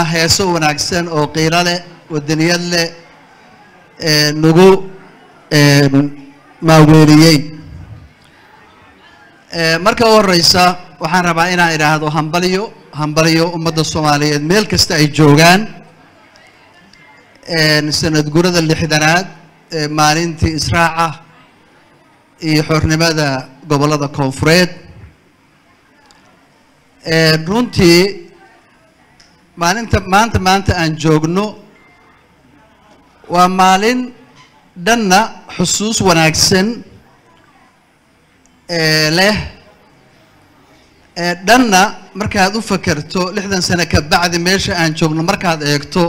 heeso wanaagsan oo qiilo leh wadaniyad leh nagu maaweeliyey marka u horeysa waxaan rabaa inaan idhaahdo hambalyo hambalyo ummadda soomaaliyeed meel kasta ay joogaan sanad gurada lixdanaad ee maalintii israaca iyo xornimada gobollada koonfureed runtii maalinta maanta maanta aan joogno waa maalin dhanna xusuus wanaagsan leh dhanna markaad u fakerto lixdan sano ka bacdi meesha aan joogno markaad eegto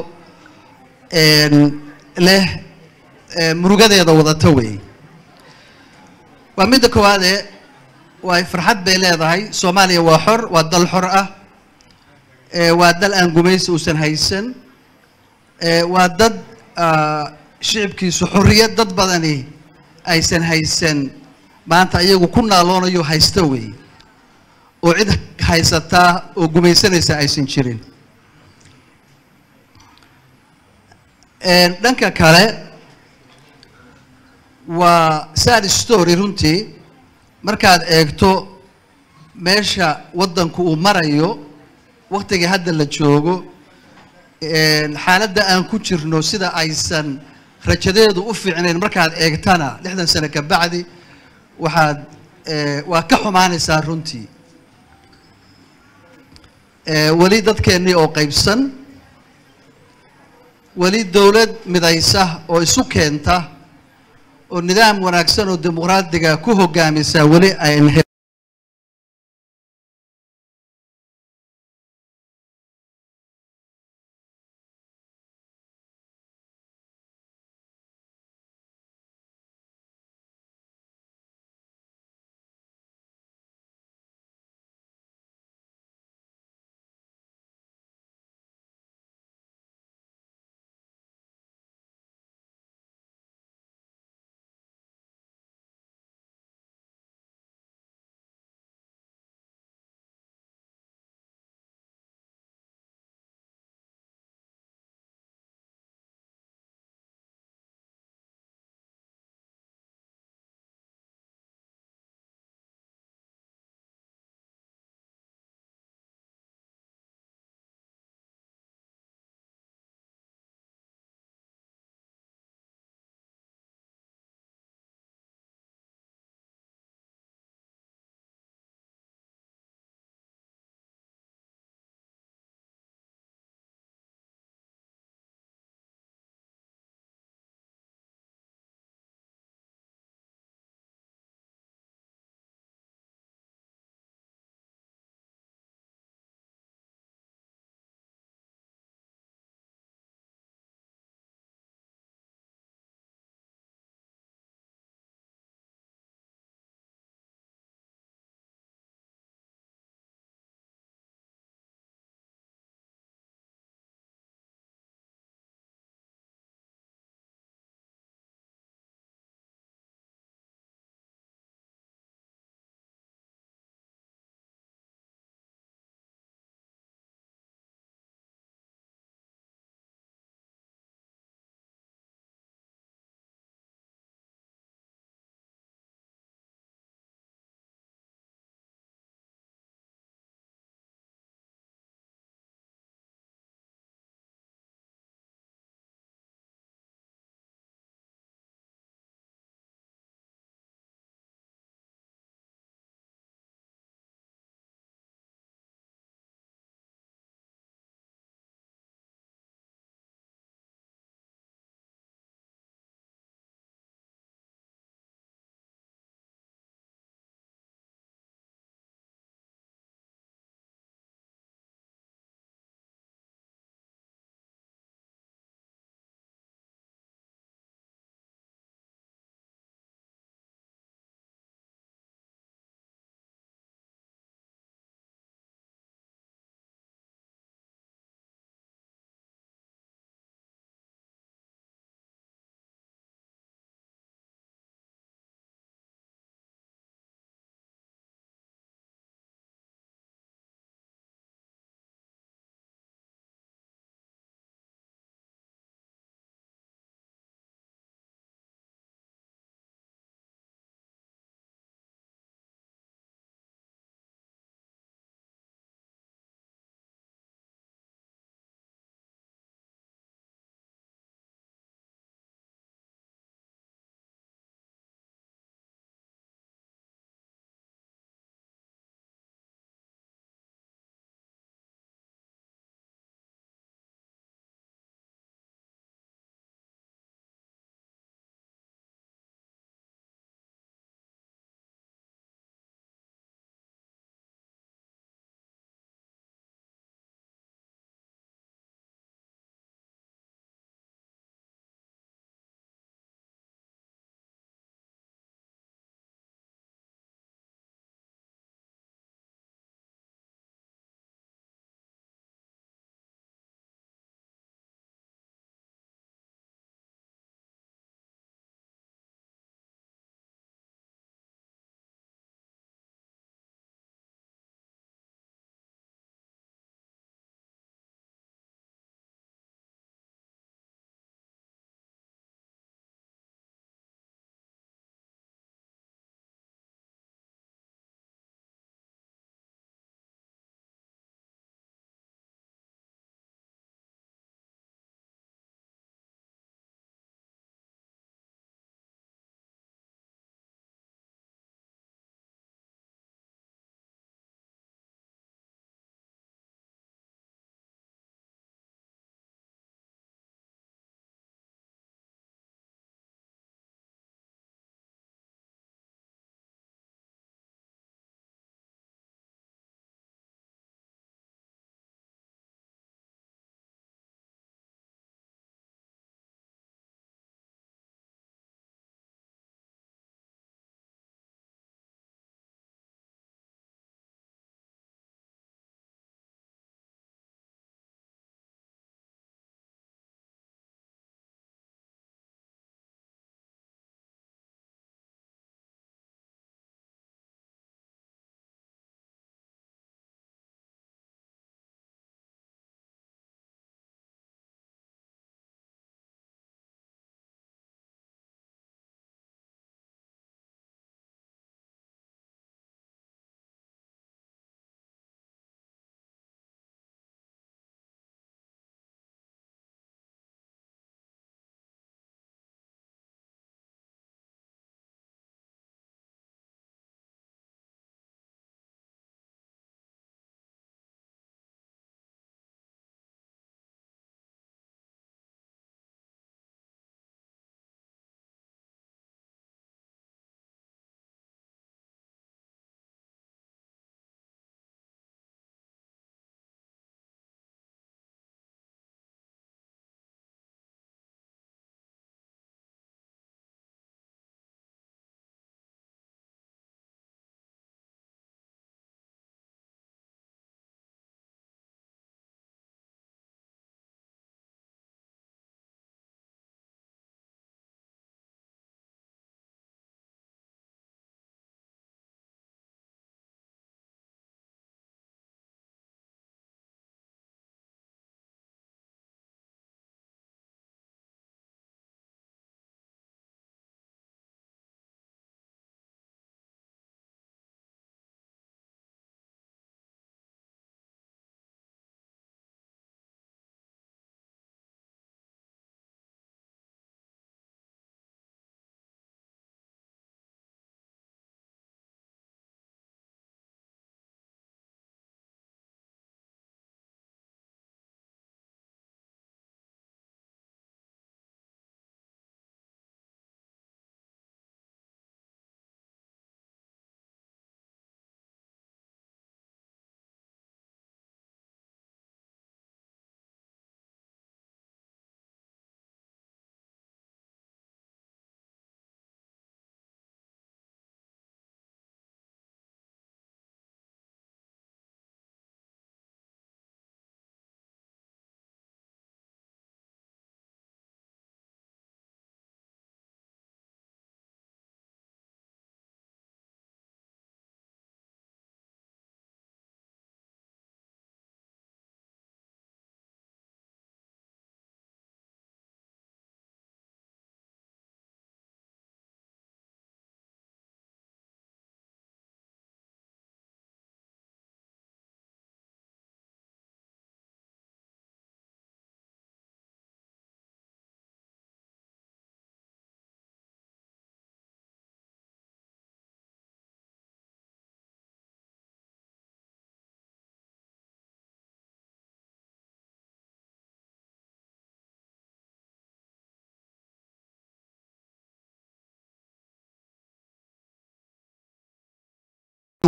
leh murugadeeda wadato wey waa midda koowaade waay farxad bay leedahay soomaaliya waa xor waa dal xor ah waa dal aan gumaysi uusan haysan waa dad shicibkiisu xorriyad dad badani aysan haysan maanta iyagu ku naaloonayo haysta wey oo cid haysataa oo gumaysanaysa aysan jirin dhanka kale waa sad story runtii markaad eegto meesha waddanku uu marayo waktiga hadda la joogo xaaladda aan ku jirno sida aysan rajadeedu u fiicnayn markaad eegtana lixdan sano ka bacdi waxaad waa ka xumaanaysaa runtii weli dadkeennii oo qaybsan weli dowlad midaysa oo isu keenta oo nidaam wanaagsan oo dimuqraadiga ku hogaamisa weli ayn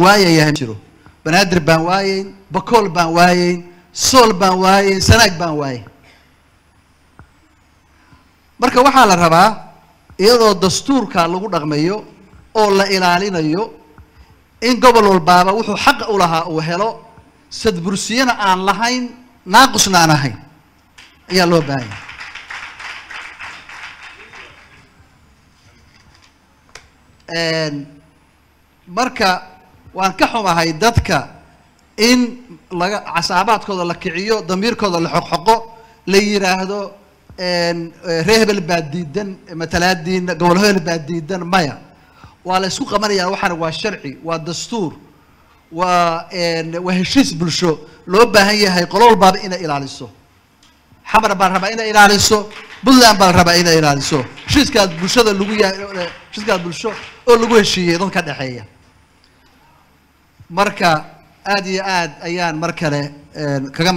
waayayahay jiro banaadir baan waayeyn bakool baan waayeyn sool baan waayeyn sanaag baan waayeyn marka waxaa la rabaa iyadoo dastuurka lagu dhaqmayo oo la ilaalinayo in gobol walbaaba wuxuu xaqa u lahaa uu helo sadbursiyana aan lahayn naaqusna aan ahayn ayaa loo baahanya marka waan ka xumahay dadka in laga casaabaadkooda la kiciyo damiirkooda la xoqxoqo la yidhaahdo ree hebel baa diidan matalaadiina gobol hebel baa diidan maya waa la isku qabanaya waxaana waa sharci waa dastuur waa waa heshiis bulsho loo baahan yahay qolo walbaaba inay ilaaliso xamar baa la rabaa inay ilaaliso puntland baa la rabaa inay ilaaliso heshiiskaas bulshada lagu ya heshiiskaas bulsho oo lagu heshiiyey dad ka dhexeeya marka aada iyo aad ayaan mar kale kaga